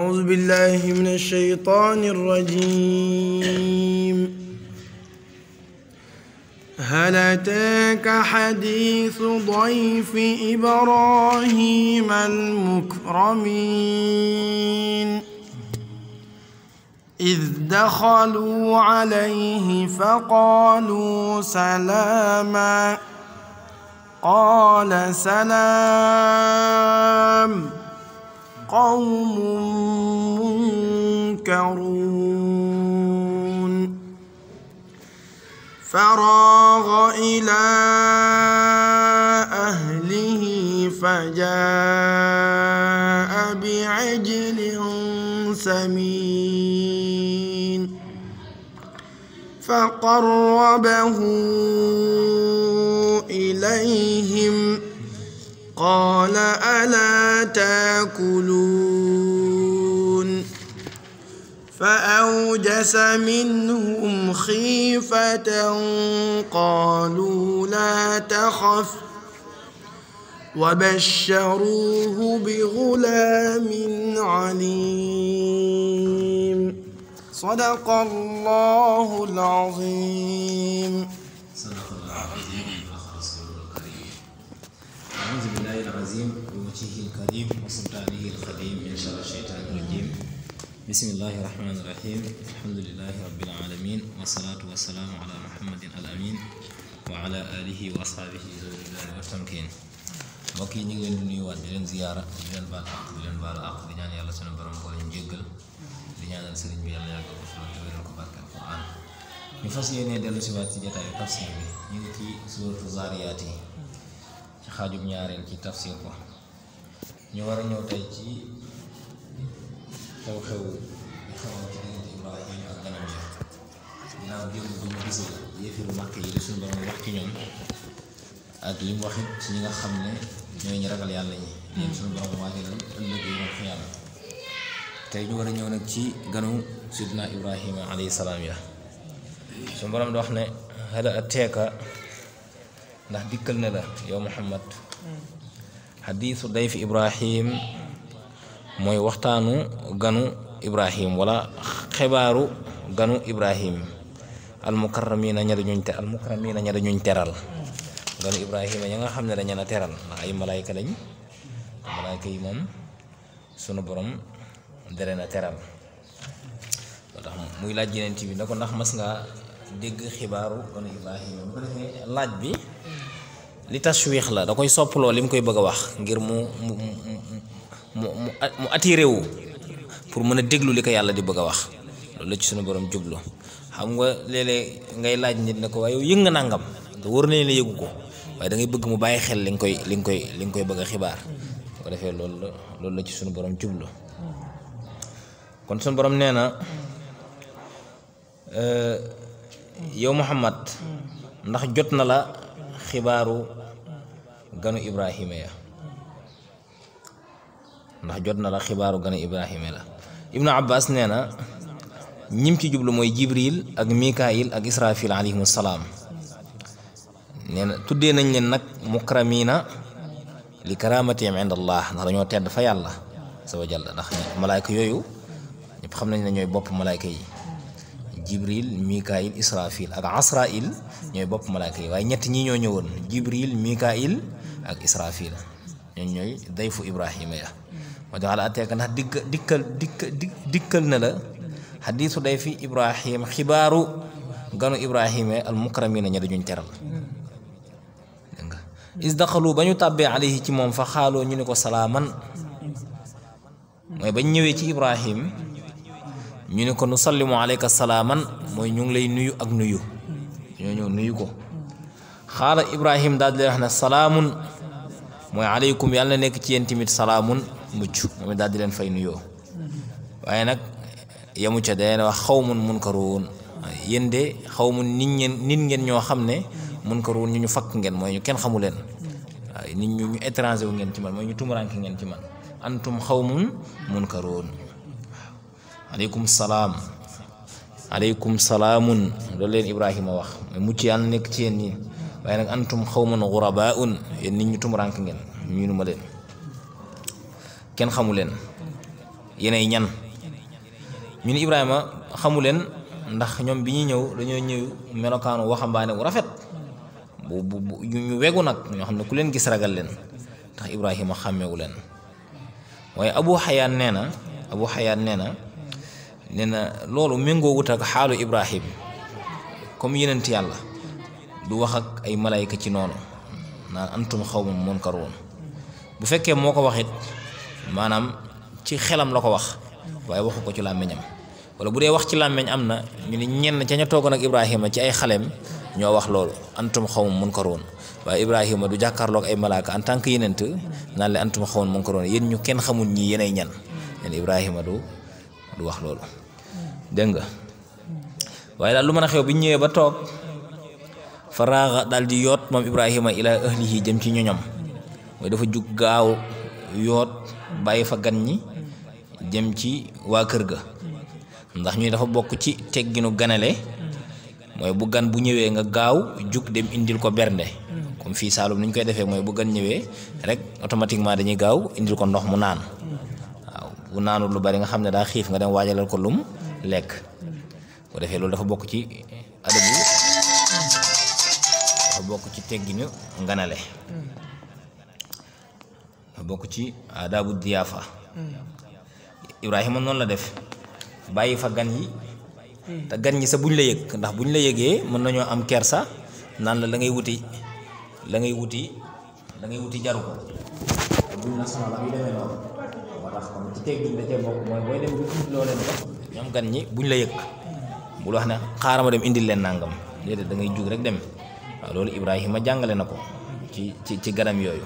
أعوذ بالله من الشيطان الرجيم هل أتاك حديث ضيف إبراهيم المكرمين إذ دخلوا عليه فقالوا سلاما قال سلام قوم منكرون فراغ إلى أهله فجاء بعجل سمين فقربه إليهم قال ألا تاكلون فأوجس منهم خيفة قالوا لا تخف وبشروه بغلام عليم صدق الله العظيم صدق الله العظيم وبلغ رسوله الكريم أعوذ بالله العظيم بوجهه الكريم وسلطانه القديم من شر الشيطان الرجيم بسم الله الرحمن الرحيم الحمد لله رب العالمين والصلاة والسلام على محمد الأمين وعلى آله وأصحابه ذوي الرضوان والتمكين mbokk yi ñu ngi leen di nuyuwaat di leen ziyaara di leen baal àq di leen baal àq di ñaan yàlla sunu borom ko leen jéggal di ñaanal sëriñ bi yàlla yàggal ko fi loolu te wéral ko barke alquran ñu fas yéenee dellu si waat ci jataayu tafsir bi ñu ngi ci suuratu zaariyaat yi ci xaajub ñaareel ci tafsir ko ñu war a ñëw tey ci xew-xew bi xewoon ci diggante Ibrahim ak ganam ya ginnaaw démb bu ñu gisee yéefiru màkk yi di suñu borom wax ci ñoom ak li mu waxit ci ñi nga xam ne ñooy ñu ragal yàlla ñi leen suñu borom waajalal ëllëg yi moom xiyaama tey ñu war a ñëw nag ci ganu sidna Ibrahima alayhi salaam ya suñu borom di wax ne hal ateeka ndax dikkal na la yow Muhammad xadiisu dayfi Ibrahim mooy waxtaanu ganu Ibrahim wala xibaaru ganu Ibrahim almukarramiina ña dañuñ te almukarramiina ña dañuñ teral ganu Ibrahima ña nga xam ne dañu na teral ndax ay malaayka lañ malaayka yi moom sunu borom dere na teral moo tax muy laaj yeneen ci bi ne ko ndax mas ngaa dégg xibaaru ganu Ibrahima bu ko defee laaj bi li tashwiix la da koy soppaloo li mu koy bëgg a wax ngir mu mu mu mu mu attiré wu pour mën a déglu li ko yàlla di bëgg a wax loolu la ci sunu borom jublu xam nga léeg-léeg ngay laaj nit ne ko waaye yow yëg nga nàngam te wóor nañ la yëgu ko waaye da ngay bëgg mu bàyyi xel li nga koy li nga koy li nga koy bëgg a xibaar bu ko defee loolu la loolu la ci sunu borom jublu kon sunu borom nee na yow Muhammad ndax jot na la xibaaru ganu Ibrahima ya ndax jot na la xibaaru ganu Ibrahima la Ibnu Abbas nee na ñim ci jublu mooy Jibril ak Mikaayil ak Israfil alayhimu salaam nee na tuddee nañ leen nag mukramiina li karamatihim inda allah ndax dañoo tedd fa yàlla sa wa jalla ndax malaayka yooyu ñëpp xam nañ ne ñooy bopp malaayka yi jibril mikail israfil ak asrail ñooy bopp malaayka yi waaye ñett ñi ñoo ñëwoon jibril mikail ak israfil ñooñ ñooy dayfu ibrahima ya moo tax ala ateeka ndax dikk dikkal dikk dikkal na la xadiisu dayfi ibrahim xibaaru ganu ibrahima al mukramiina ña dañuñ teral is daxalu ba ñu tàbbee alayhi ci moom fa xaaloo ñu ne ko salaaman mooy bañ ñëwee ci ibrahim ñu ne ko nu sallimu alayka salaaman mooy ñu ngi lay nuyu ak nuyu ñoo ñëw nuyu ko xaala ibrahim daal di leen wax ne salaamun mooy aleykum yàlla na nekk ci yéen tamit salaamun mucc moom daal di leen fay nuyoo waaye nag yamu ca day wax xawmun munkaruun yéen de xawmun nit ngeen nit ngeen ñoo xam ne munkaruun ñu ñu fakk ngeen mooy ñu kenn xamu leen waaye nit ñu ñu étranger wu ngeen ci man mooy ñu tumuraanke ngeen ci man antum xawmun munkaruun aleykum salaam aleykum salaamun loolu leen Ibrahima wax mooy mucc yàlla nekk ci yéen ñi waaye nag antum xawmun gurabaun yéen nit ñu tumuraanke ngeen ñu ma leen kenn xamu leen yeney ñan ñu ni Ibrahima xamu leen ndax ñoom bi ñuy ñëw dañoo ñëw melokaanu waxambaane wu rafet bu bu bu ñu wegu nag ñoo xam ne ku leen gis ragal leen ndax Ibrahima xàmmewu leen waaye Abu Xayaan nee na Abu Xayaan nee na nee na loolu méngoo wut ak xaalu Ibrahim comme yenent yàlla du wax ak ay malayka ci noonu naan antum xawmun munkaruun bu fekkee moo ko wax it maanaam ci xelam la ko wax waaye waxu ko ci làmmiñam wala bu dee wax ci làmmiñ am na ñu ne ñenn ca ña toogoon ak Ibrahima ci ay xaleem ñoo wax loolu antum xawmun munkaruun waaye Ibrahima du jàkkaarloog ay malaaka en tant que yenent naan le antum xawmun munkaruun yéen ñu kenn xamul ñi yenay ñan leen Ibrahima du du wax loolu dégg nga waaye daal lu mën a xew bi ñu ñëwee ba toog faraaxa daal di yoot moom Ibrahima ila ahlihi jëm ci ñoñam mooy dafa jug gaaw yoot bàyyi fa gan ñi jëm ci waa kër ga ndax ñuy dafa bokk ci tegginu ganale mooy bu gan bu ñëwee nga gaaw jug dem indil ko bernde comme fii Saalum ni ñu koy defee mooy bu gan ñëwee rek automatiquement dañuy gaaw indil ko ndox mu naan waaw bu naanul lu bari nga xam ne daa xiif nga dem waajalal ko lum lekk bu defee loolu dafa bokk ci adabu dafa bokk ci tegginu nganale dafa bokk ci adabu diyaafa Ibrahima noonu la def bàyyi fa gan yi te gan ñi sa buñ la yëg ndax buñ la yëgee mën nañoo am kersa naan la la ngay wuti la ngay wuti la ngay wuti jaru ko te buñ la sonal ak yu demee noonu moo tax kon ci teggin da cee bokk mooy booy dem bu indi loo leen ko ñoom gan ñi buñ la yëg bul wax ne xaaral ma dem indil leen nangam déedéet da ngay jug rek dem waaw loolu Ibrahima jàngale na ko ci ci ci ganam yooyu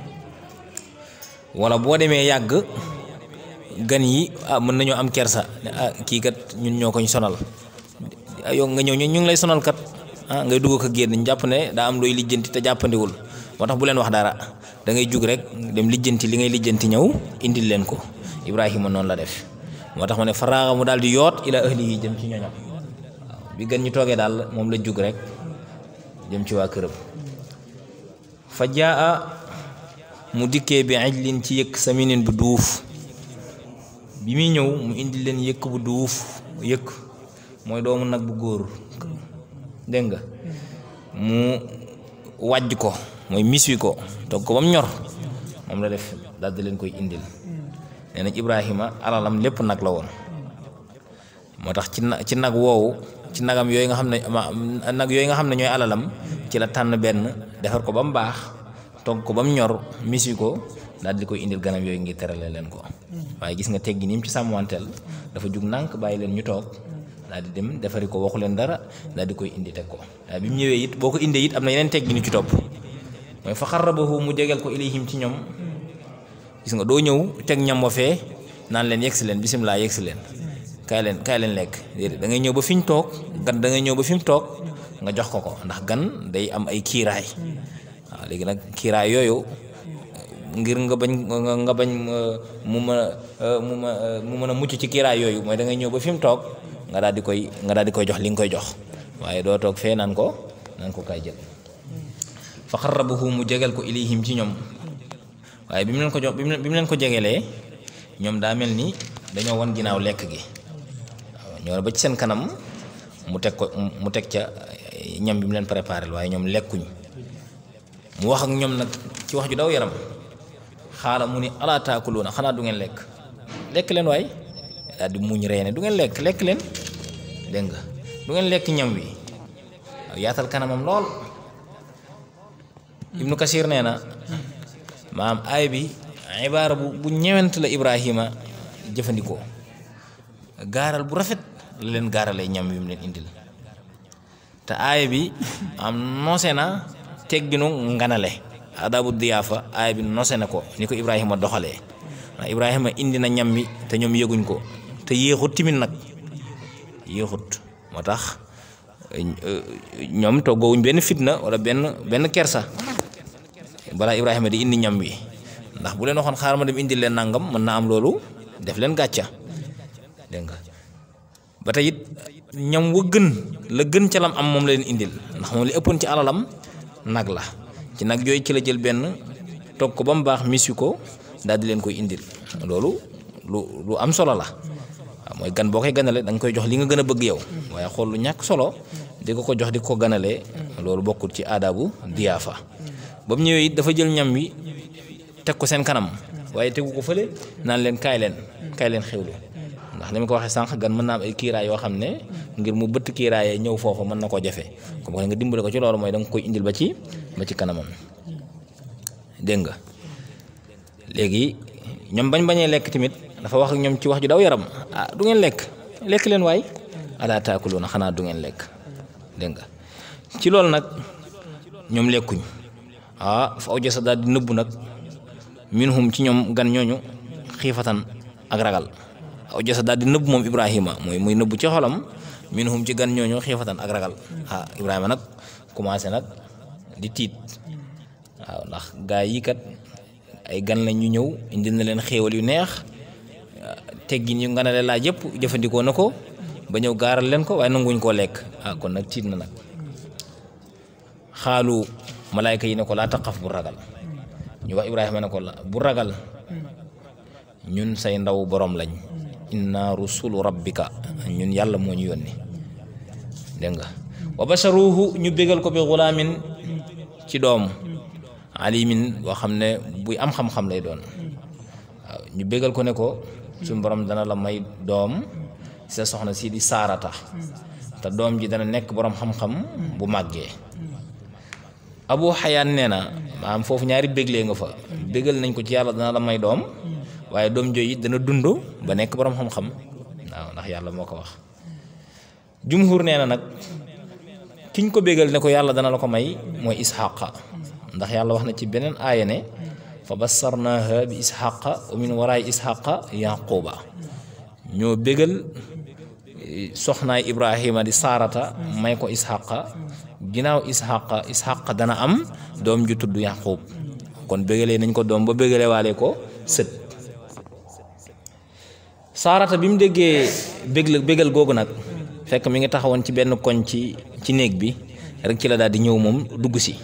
wala boo demee yàgg gan yi ah mën nañoo am kersa ne ah kii kat ñun ñoo koñ sonal yow nga ñëw ñu ngi lay sonal kat ah ngay dugg ko génn ñu jàpp ne daa am looy lijjanti te jàppandiwul moo tax bu leen wax dara da ngay jug rek dem lijjanti li ngay lijjanti ñëw indil leen ko Ibrahima noonu la def moo tax ma ne faraaxa mu daal di yoot ila ahlihi jëm ci ñoñam waaw bi gan ñu toogee daal moom la jug rek jëm ci waa këram fa jaa mu dikkee bi ajlin ci yëkk saminin bu duuf bi muy ñëw mu indi leen yëkk bu duuf yëkk mooy doomu nag bu góor dégg nga mu wàjj ko mooy miswi ko togg ko ba mu ñor moom la def daal di leen koy indil nee nañ Ibrahima alalam lépp nag la woon moo tax ci na ci nag woowu ci nagam yooyu nga xam ne ma nag yooyu nga xam ne ñooy alalam ci la tànn benn defar ko ba mu baax togg ko ba mu ñor miswi ko daal di koy indil ganam yooyu ngir terale leen ko waaye gis nga teggi ni mu ci sàmmanteel dafa jug nànk bàyyi leen ñu toog daal di dem defari ko waxu leen dara daal di koy indi teg ko waaye bi mu ñëwee it boo ko indee it am na yeneen teggi ni ci topp mooy fa xarrabahu mu jegeel ko ilayhim ci ñoom gis nga doo ñëw teg ñam wa fee naan leen yegsi leen bisimilah yegsi leen kaay leen kaay leen lekk déedéet da ngay ñëw ba fi ñu toog gan da ngay ñëw ba fi mu toog nga jox ko ko ndax gan day am ay kiiraay waaw léegi nag kiiraay yooyu ngir nga bañ nga bañ mu mën a mu ma mu mën a mucc ci kiiraay yooyu mooy da ngay ñëw ba fi mu toog nga daal di koy nga daal di koy jox li nga koy jox waaye doo toog fee naan ko naan ko kaay jël fa xarrabahu mu jegel ko ilayhim ci ñoom waaye bi mu leen ko jox bi mu leen ko jegelee ñoom daa mel ni dañoo wan ginnaaw lekk gi waaw ñoo ba ci seen kanam mu teg ko mu teg ca ñam bi mu leen préparé waaye ñoom lekkuñ mu wax ak ñoom nag ci wax ju daw yaram xaala mu ni alaa taakuluuna xanaa du ngeen lekk lekk leen waay daal di muñ reene du ngeen lekk lekk leen dégg nga du ngeen lekk ñam wi waaw yaatal kanamam lool ibnu kasir nee na maam aay bi ibaara bu bu ñewent la ibrahima jëfandikoo gaaral bu rafet la leen gaaralee ñam wi mu leen indil te aaya bi am noose na tegginu nganale adabu diyaafa aaya bi noose na ko ni ko ibrahima doxalee ndax ibrahima indi na ñam wi te ñoom yëguñ ko te yéexut timit nag yéexut moo tax ñoom toggoowuñ benn fitna wala benn benn kersa balaa ibrahima di indi ñam wi ndax bu leen waxoon xaaral ma dem indi leen nangam mën naa am loolu def leen gàcca dégg nga ba tey it ñam wa gën la gën ca lam am moom la leen indil ndax moom li ëppoon ci alalam nag la ci nag yooyu ci la jël benn togg ko ba mu baax mis wi ko daal di leen koy indil loolu lu lu am solo la waaw mooy gan boo koy ganale da nga koy jox li nga gën a bëgg yow waaye xool lu ñàkk solo di ko ko jox di ko ganalee loolu bokkul ci aadabu diyaafa ba mu ñëwee it dafa jël ñam wi teg ko seen kanam waaye tegu ko fële naan leen kaay leen kaay leen xewlu ndax ni ma ko waxee sànq gan mën naa am ay kiiraay yoo xam ne ngir mu bëtt kiiraayee ñëw foofu mën na koo jafe comme nga dimbale ko ci loolu mooy da nga koy indil ba ci ba ci kanamam dégg nga léegi ñoom bañ bañee lekk tamit dafa wax ak ñoom ci wax ju daw yaram ah du ngeen lekk lekk leen waay alaa taakuluuna xanaa du ngeen lekk dégg nga ci loolu nag ñoom lekkuñ ah fa awjasa daal di nëbbu nag minhum ci ñoom gan ñooñu xiifatan ak ragal awjasa daal di nëbbu moom Ibrahima mooy muy nëbbu ci xolam minhum ci gan ñooñu xiifatan ak ragal ah Ibrahima nag commencé nag di tiit waaw ndax gaa yi kat ay gan lañ ñu ñëw indil na leen xéewal yu neex teggin yu nga ne laaj yëpp jëfandikoo na ko ba ñëw gaaral leen ko waaye nanguñ koo lekk ah kon nag tiit na nag xaalu malaayka yi ne ko laa taqaf bu ragal ñu wax Ibrahima ne ko la bu ragal ñun say ndaw borom lañ inna rusulu rabbika ñun yàlla moo ñu yónni dégg nga wa basharuhu ñu bégal ko bi xulaamin ci doom alimin boo xam ne buy am xam-xam lay doon waaw ñu bégal ko ne ko suñu borom dana la may doom sa soxna si di saarata te doom ji dana nekk borom xam-xam bu màggee abu xayaan nee na maanaam foofu ñaari béglee nga fa bégal nañ ko ci yàlla dana la may doom waaye doom jooju it dana dund ba nekk borom xam-xam waaw ndax yàlla moo ko wax jumhur nee na nag kiñ ko bégal ne ko yàlla dana la ko may mooy isxaqa ndax yàlla wax na ci beneen aaya ne fa bassarnaaha bi isxaqa wa min waraay isxaqa yaquba ñoo bégal soxnaay ibrahima di saarata may ko isxaqa ginnaaw isxaqa isxaqa dana am doom ju tudd yaqub kon bégalee nañ ko doom ba bégalee waale ko sët saarata bi mu déggee bégal bégal googu nag fekk mi ngi taxawoon ci benn koñ ci ci néeg bi rek ci la daal di ñëw moom dugg si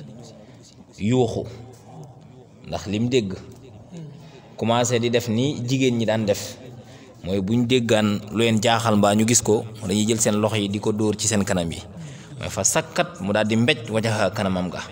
yuuxu ndax lim dégg commencé di def ni jigéen ñi daan def mooy buñ déggaan lu leen jaaxal mbaa ñu gis ko dañuy jël seen loxo yi di ko dóor ci seen kanam yi mooy fa sakkat mu daal di mbéj wajaxa kanamam ga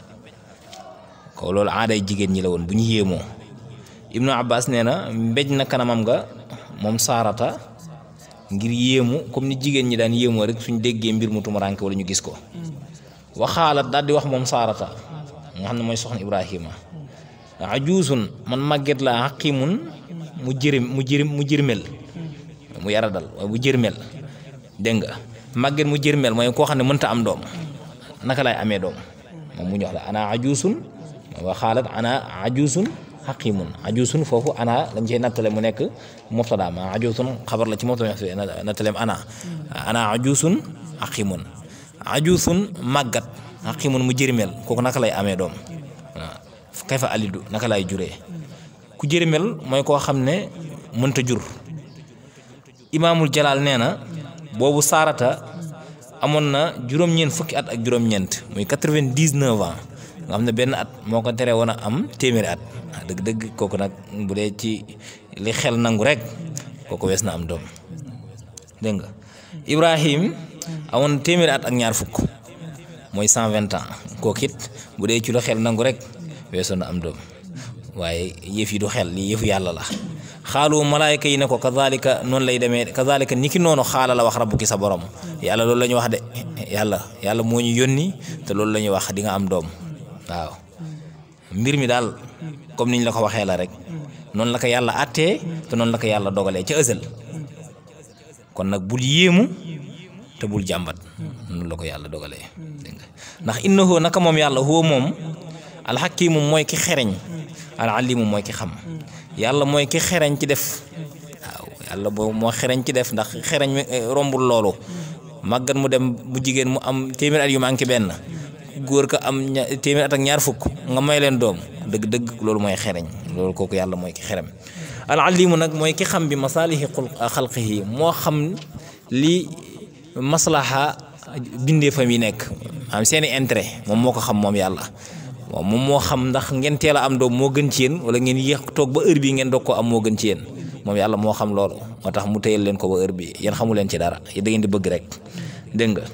ko loolu aaday jigéen ñi la woon bu ñu yéemoo ibnu abbas nee na mbéj na kanamam ga moom saarata ngir yéemu comme ni jigéen ñi daan yéemoo rek suñ déggee mbir mu tumuraanke wala ñu gis ko waxaalat daal di wax moom saarata nga xam ne mooy soxna ibrahima ajuusun man màgget la xaqimun mu jërim mu jërim mu jërmel mu yaradal waaye bu jërmel dégg nga màgget mu jërmel mooy koo xam ne mënta am doom naka lay amee doom moom mu ñox la ana ajuusun waxaalat ana ajuusun xaqimun ajuusun foofu ana lañ cey nattale mu nekk mubtada ma ajuusun xabar la ci mubtada nattaleem ana ana ajuusun xaqimun ajuusun màggat xaqimun mu jërmel kooku naka lay amee doom waaw kayfa alidu naka lay juree ku jërmel mooy koo xam ne mënta jur imaamul jalaal nee na boobu saarata amoon na juróom-ñeent fukki at ak juróom-ñeent muy quatre-vingt-dix-neuf ans nga xam ne benn at moo ko tere woon a am téeméeri at ah dëgg-dëgg kooku nag bu dee ci li xel nangu rek kooku wees na am doom dégg nga Ibrahim amoon téeméeri at ak ñaar fukk mooy cent vingt ans kooku it bu dee ci lu xel nangu rek weesoon na am doom waaye yëf yi du xel lii yëfu yàlla la xaalu malaayka yi ne ko kazalika noonu lay demee kazalika ni ki noonu xaala la wax rabbuki sa borom yàlla loolu la ñu wax de yàlla yàlla moo ñu yónni te loolu la ñuy wax di nga am doom waaw mbir mi daal comme niñ la ko waxee la rek noonu la ko yàlla àttee te noonu la ko yàlla dogalee ca ësël kon nag bul yéemu te bul jàmbat noonu la ko yàlla dogalee dégg nga ndax innahu naka moom yàlla huwa moom alxakimu mooy ki xereñ alalimu mooy ki xam yàlla mooy ki xereñ ci def waaw yàlla boo moo xereñ ci def ndax xereñ mi rombul loolu màggat mu dem bu jigéen mu am téeméer at yu manqué benn góor ko am ña téeméer at ak ñaar fukk nga may leen doom dëgg-dëgg loolu mooy xereñ loolu kooku yàlla mooy ki xerem alalimu nag mooy ki xam bi masaalihi xalqihi moo xam li maslaha bindeefam yi nekk am seeni intérêt moom moo ko xam moom yàlla waaw moom moo xam ndax ngeen teel a am doom moo gën ci yéen wala ngeen yéex toog ba heure bii ngeen doog koo am moo gën ci yéen moom yàlla moo xam loolu moo tax mu téyel leen ko ba heure bi yéen xamu leen ci dara da ngeen di bëgg rek dégg nga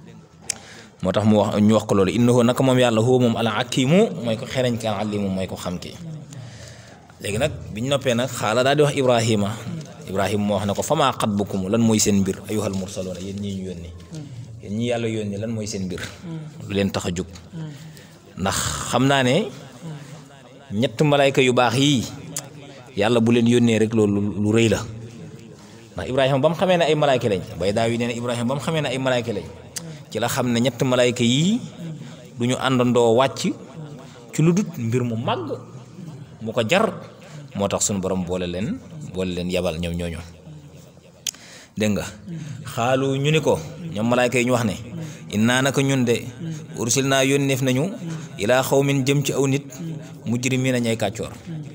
moo tax mu wax ñu wax ko loolu innahu naka moom yàlla huwa moom al hakimu mooy ko xereñ ki al alimu mooy ko xam ki léegi nag biñ noppee nag xaala daal di wax ibrahima ibrahima moo wax ne ko famaa xatbukum lan mooy seen mbir ayuhal mursaloona yéen ñii ñu yónni yéen ñi yàlla yónni lan mooy seen mbir lu leen tax a jóg ndax xam naa ne ñett malayka yu baax yii yàlla bu leen yónnee rek loolu lu rëy la ndax ibrahima ba mu xamee ne ay malayka lañ bay daaw yi nee na ibrahima ba mu xamee ne ay malayka lañ ci la xam ne ñett malayka yii du ñu àndandoo wàcc ci lu dut mbir mu màgg mu ko jar moo tax suñu borom boole leen boole leen yabal ñoom ñooñu dégg nga xaalu ñu ni ko ñoom malaayka yi ñu wax ne innaa naka ñun de ursil naa yónneef nañu ilaa xawmin jëm ci aw nit mujrimiina ñay kàccoor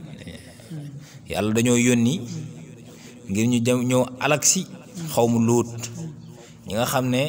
yàlla dañoo yónni ngir ñu jëm ñëw alak si xawmu luut ñi nga xam ne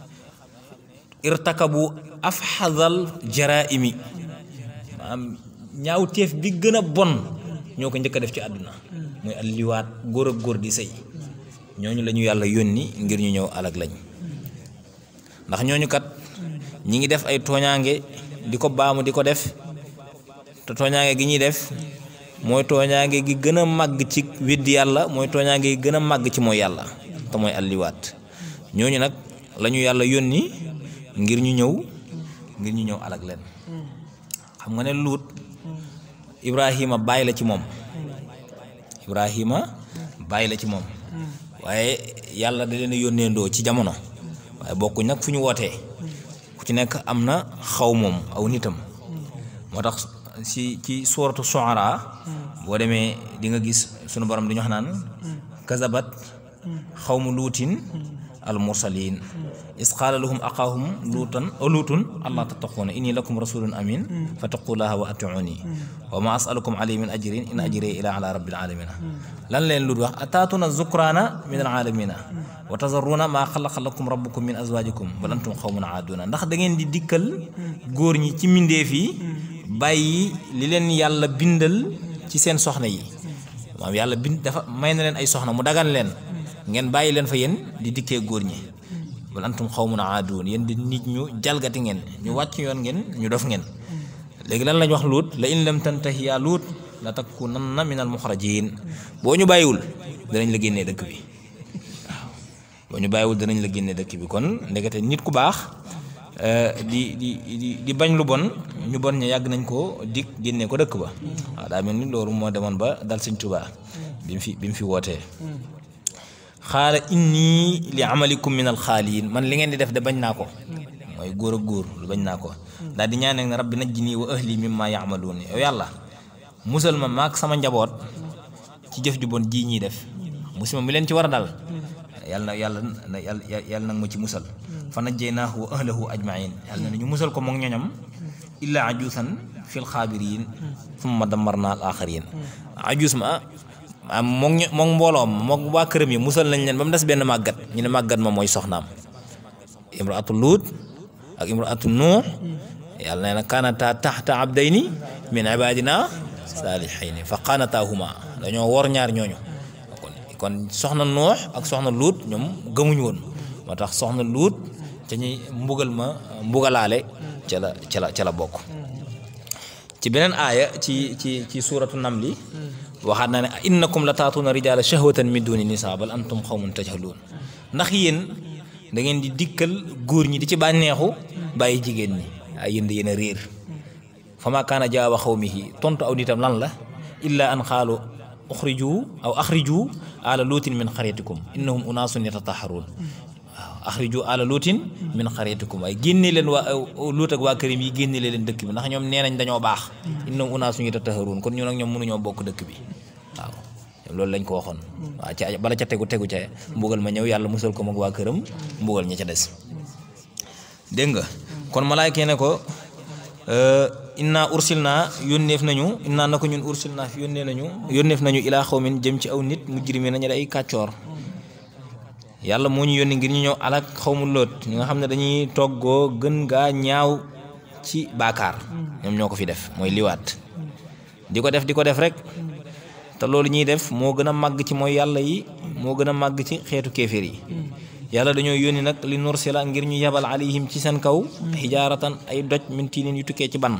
irtakabu afxadal jaraimi maanaam ñaaw teef bi gën a bon ñoo ko njëkk a def ci àdduna muy alliwaat góor ak góor di sëy ñooñu la ñu yàlla yónni ngir ñu ñëw alag lañ ndax ñooñu kat ñi ngi def ay tooñaange di ko baamu di ko def te tooñaange gi ñuy def mooy tooñaange gi gën a màgg ci weddi yàlla mooy tooñaange gi gën a màgg ci mooy yàlla te mooy alliwaat ñooñu nag la ñu yàlla yónni ngir ñu ñëw ngir ñu ñëw alag leen xam nga ne luut ibrahima bàyyi la ci moom ibrahima bàyyi la ci moom waaye yàlla da leen a yónneendoo ci jamono waaye bokkuñ nag fu ñu wootee ku ci nekk am na xaw moom aw nitam moo tax si ci suuratu Shu'ara boo demee di nga gis sunu borom di ñu wax naan kazabat xawmu luutin al mursalin is qaala lahum aqaahum luutan luutun allah tattaquuna inni lakum rasulun amin fattaqullaha wa atiuni wa ma asalukum alayhi min ajrin in ajriya ila ala rabbil alamina lan leen luut wax ataatuna zukraana min al alamina wa tazarruuna maa xalaqa lakum rabbukum min azwajikum bal antum xawmun aaduna ndax da ngeen di dikkal góor ñi ci mbindeef yi bàyyi li leen yàlla bindal ci seen soxna yi maam yàlla bind dafa may na leen ay soxna mu dagan leen ngeen bàyyi leen fa yéen di dikkee góor ñi bal antum xawmun aaduun yéen di nit ñu jalgati ngeen ñu wàcc yoon ngeen ñu dof ngeen léegi lan lañ wax luut la in lam tantahi yaa luut la takunanna min al muxrajin boo ñu bàyyiwul danañ la génnee dëkk bi waaw boo ñu bàyyiwul danañ la génnee dëkk bi kon ndekete nit ku baax di di di di bañ lu bon ñu bon ña yàgg nañ ko dig génnee ko dëkk ba waaw daa mel ni loolu moo demoon ba dal Sëñ Tuubaa bi mu fi bi mu fi wootee xaala inni li amalikum min alxaaliin man li ngeen di def de bañ naa ko mooy góor ak góor lu bañ naa ko daal di ñaan ne rabbi najjini wa ahli mimma yaamaluun yow yàlla musal ma maak sama njaboot ci jëf ju bon ji ñuy def musima mi leen ci war a dal yàlla na yàlla na yàlla nag ma ci musal fa najjaynaahu wa ahlahu ajmain yàlla na ñu musal ko moom ñoñam illa ajuusan fil xaabiriin summa dammarna al aaxariin ajuus ma am moom ñu moom mbooloom moom waa këram yi musal nañ leen ba mu des benn màggat ñu ne màggat ma mooy soxnaam imraatu luut ak imraatu nuux yàlla nee na kaanata taxta abdayni min ibadina saalihayni fa qaanataahuma dañoo wor ñaar ñooñu kon kon soxna nuux ak soxna luut ñoom gëmuñu woon moo tax soxna luut ca ñuy mbugal ma mbugalaale ca la ca la ca la bokk ci beneen aaya ci ci ci suuratu namli waxaat naa ne innakum la taatuuna rijaala shahwatan min duni nisa bal antum xawmun tajhaluun ndax yéen da ngeen di dikkal góor ñi di ci bànneexu bàyyi jigéen ñi ay yéen yéen a réer fa ma kaana jawaaba xawmihi tontu aw nitam lan la illa an xaalu uxriju aw axriju ala luutin min xaryatikum innahum unaasun yatataharuun waaw axriju ala luutin min xaryatikum waaye génne leen waa luut ak waa kërim yi génne leen dëkk bi ndax ñoom nee nañ dañoo baax innahum unaasun yatataharuun kon ñun ak ñoom mënuñoo bokk dëkk bi waaw loolu lañ ko waxoon waaw ca bala ca tegu tegu ca mbugal ma ñëw yàlla musal ko mag waa këram mbugal ña ca des dégg nga kon malaayka ne ko inna ursil naa yónneef nañu inna na ko ñun ursil naa fi yónnee nañu yónneef nañu ilaa xawmin jëm ci aw nit mujrimi nañu ay kàccoor yàlla moo ñu yónni ngir ñu ñëw alak xawmu loot ñi nga xam ne dañuy toggoo gën gaa ñaaw ci baakaar ñoom ñoo ko fi def mooy liwaat di ko def di ko def rek te loolu ñuy def moo gën a màgg ci mooy yàlla yi moo gën a màgg ci xeetu kéeféer yi yàlla dañoo yónni nag li nursila ngir ñu yabal alayhim ci seen kaw xijaaratan ay doj min tiinin yu tukkee ci ban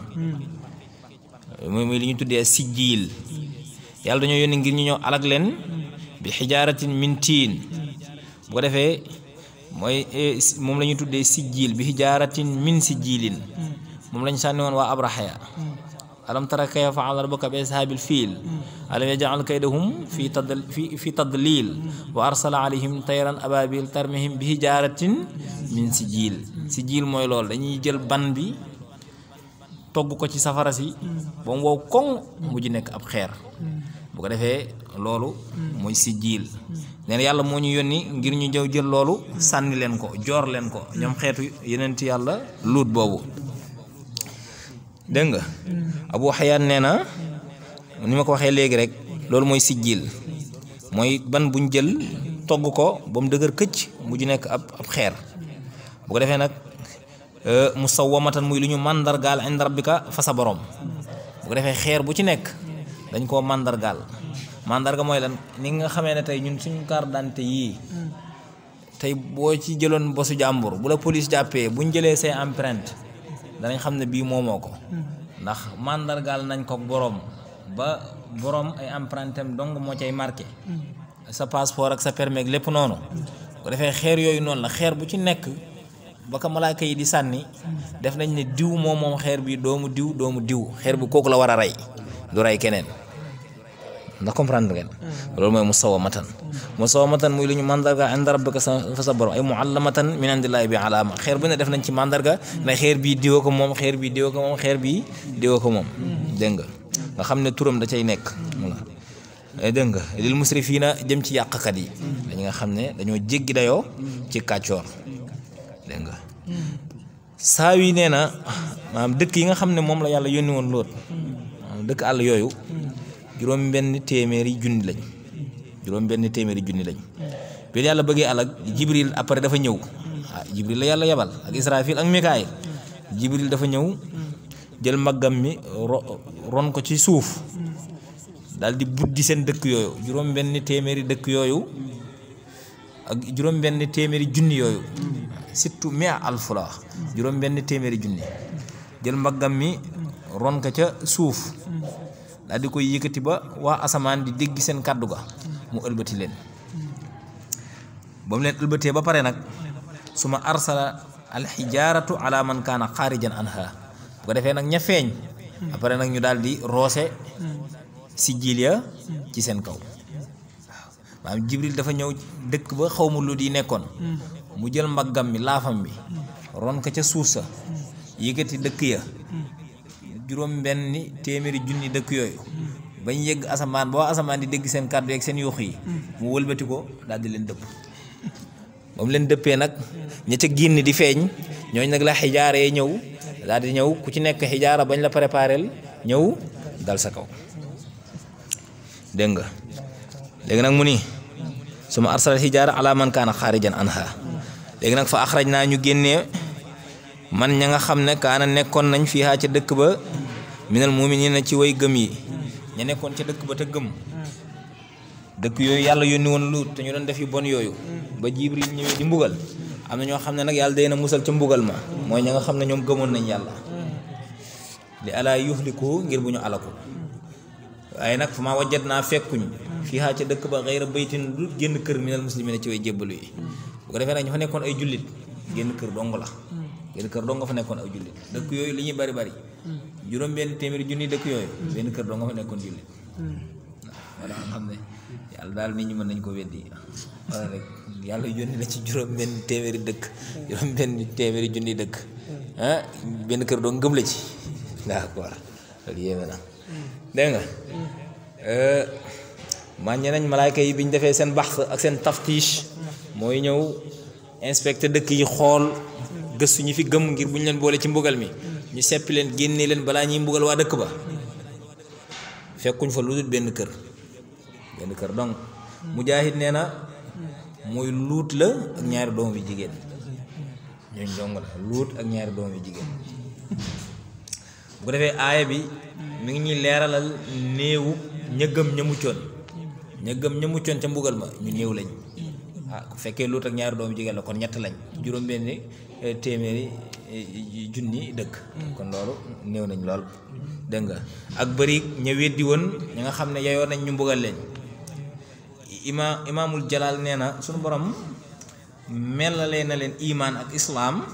mooy mooy li ñu tuddee sijjiil yàlla dañoo yónni ngir ñu ñëw alag leen bi xijaaratin min tiin bu ko defee mooy moom la ñuy tuddee sijjiil bi xijaaratin min sijjiilin moom lañ sànni woon waa abrahaya alam tara kayfa fa'ala rabbuka bi ashaabil fiil alam yaj'al kaydahum fi tad fi fi tadlil wa arsala alayhim tayran ababil tarmihim bi hijaaratin min sijil sijil mooy loolu dañuy jël ban bi togg ko ci safara si ba mu wow koŋ mujj nekk ab xeer bu ko defee loolu mooy sijil neen yàlla moo ñu yónni ngir ñu jëw jël loolu sànni leen ko joor leen ko ñoom xeetu yeneen ci yàlla luut boobu dégg nga abu xayaan nee na ni ma ko waxee léegi rek loolu mooy sijjil mooy ban buñ jël togg ko ba mu dëgër këcc mujj nekk ab ab xeer bu ko defee nag musawwamatan muy lu ñu màndargaal inda rabbika fa sa borom bu ko defee xeer bu ci nekk dañ koo màndargaal màndarga mooy lan ni nga xamee ne tey ñun suñu carte d'identité yii tey boo ci jëloon bosu jàmbur bu la police jàppee buñ jëlee say empreinte danañ xam ne bii moomoo ko ndax màndargaal nañ ko boroom ba boroom ay empreinte am dong moo cay marqué sa passeport ak sa permis ak lépp noonu bu defee xeer yooyu noonu la xeer bu ci nekk ba ko malaaka yi di sànni def nañ ne diw moom moom xeer bi doomu diw doomu diw xeer bi kooku la war a rey du rey keneen ndax comprendre ngeen loolu mooy musawamatan musawamatan muy lu ñu mandarga inda rabbika fa sa borom ay muallamatan min indillahi bi alaama xeer bu ne def nañ ci mandarga ne xeer bii diwa ko moom xeer bii diwa ko moom xeer bii diwa ko moom dégg nga nga xam ne turam da cay nekk voilà dégg nga lil musrifiina jëm ci yàqkat yi dañu nga xam ne dañoo jéggi dayoo ci kàccoor dégg nga saa yi nee na maanaam dëkk yi nga xam ne moom la yàlla yónni woon lool maanaam dëkk àll yooyu juróom benn téeméeri junni lañ juróom benn téeméeri junni lañ bi yàlla bëggee alag jibril après dafa ñëw ah jibril la yàlla yabal ak israfil ak mikaayil jibril dafa ñëw jël mbaggam mi ron ko ci suuf daal di buddi seen dëkk yooyu juróom benn téeméeri dëkk yooyu ak juróom benn téeméeri junni yooyu surtout mia alfu la wax juróom benn téeméeri junni jël mbaggam mi ron ko ca suuf daal di koy yëkkati ba waa asamaan di dégg seen kàddu ga mu ëlbati leen ba mu leen ëlbatee ba pare nag su ma arsala alxijaaratu ala man kaana xaarijan anha bu ko defee nag ña feeñ après nag ñu daal di roose si jiil ya ci seen kaw waaw maanaam jibril dafa ñëw dëkk ba xaw ma lu di nekkoon mu jël mbaggam mi laafam bi ron ko ca suuf sa yëkkati dëkk ya juróom benni téeméeri junni dëkk yooyu bañ yëgg asamaan ba waa asamaan di dégg seen kàddu yeeg seen yuux yi mu wëlbati ko daal di leen dëpp ba mu leen dëppee nag ña ca génn di feeñ ñooñ nag la xijaara yee ñëw daal di ñëw ku ci nekk xijaara bañ la préparel ñëw dal sa kaw dégg nga léegi nag mu ni suma arsal xijaara ala man kaana xaarijan anha léegi nag fa axraj naa ñu génnee man ña nga xam ne kaana nekkoon nañ fii ca dëkk ba minal muminina ci way gëm yi ña nekkoon ca dëkk ba te gëm dëkk yooyu yàlla yónni woon luut te ñu doon def yu bon yooyu ba jibril ñëwee di mbugal am na ñoo xam ne nag yàlla day na musal ca mbugal ma mooy ña nga xam ne ñoom gëmoon nañ yàlla li alaa yuxliku ngir bu ñu alaku waaye nag fu ma wajjat naa fekkuñ fii ca dëkk ba xëyra baytin lu génn kër minal muslimina ci way jébbalu yi bu ko defee nag ñu fa nekkoon ay jullit génn kër dong la génn kër dong nga fa nekkoon ay jullit dëkk yooyu li ñuy bari bari juróom benn téeméeri junni dëkk yooyu benn kër dong nga fa nekkoon jullit waaw wala xam ne yàlla daal nit ñi mën nañ ko weddi wala rek yàlla yónni la ci juróom benn téeméeri dëkk juróom benn téeméeri junni dëkk ah benn kër dong ngëm la ci d'accord loolu yéeme na dégg nga màññe nañ malaayka yi bi ñu defee seen bax ak seen taftiche mooy ñëw inspecté dëkk yi xool gëstu ñi fi gëm ngir bu ñu leen boole ci mbugal mi ñu seppi leen génne leen balaa ñuy mbugal waa dëkk ba fekkuñ fa lu dul benn kër benn kër donc mujaahid nee na muy luut la ak ñaari doom yu jigéen ñooñ dong la luut ak ñaari doom yu jigéen bu ko defee aaya bi mi ngi ñuy leeralal néewu ña gëm ña muccoon ña gëm ña muccoon ca mbugal ma ñu néew lañ ah ku fekkee luut ak ñaari doomu jigéen la kon ñett lañ juróom-benni téeméeri junni dëkk kon loolu néew nañ lool dégg nga ak bëri ña weddi woon ñi nga xam ne yeyoo nañ ñu mbugal leen ima imaamul jalaal nee na suñu borom melalee na leen imaan ak islaam